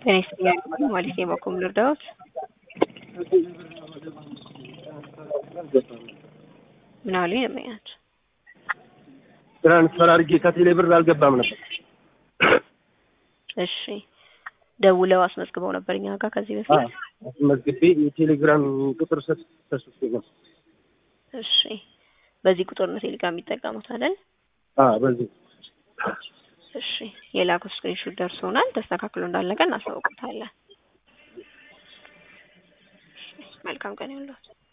ጤና ይስጥልኝ ማለት የበኩል ልርዳዎት? ምን አሉኝ ደንበኛች? ትራንስፈር አድርጌ ከቴሌ ብር አልገባም ነበር። እሺ ደውለው አስመዝግበው ነበር እኛ ጋር ከዚህ በፊት? አስመዝግቤ የቴሌግራም ቁጥር ሰጥቼ ነው። እሺ በዚህ ቁጥር ነው ቴሌግራም የሚጠቀሙት አይደል? አዎ በዚህ እሺ የላኩት ስክሪንሾት ደርሶናል። ተስተካክሎ እንዳለቀ እናሳውቁታለን። መልካም ቀን ይሁንልዎት።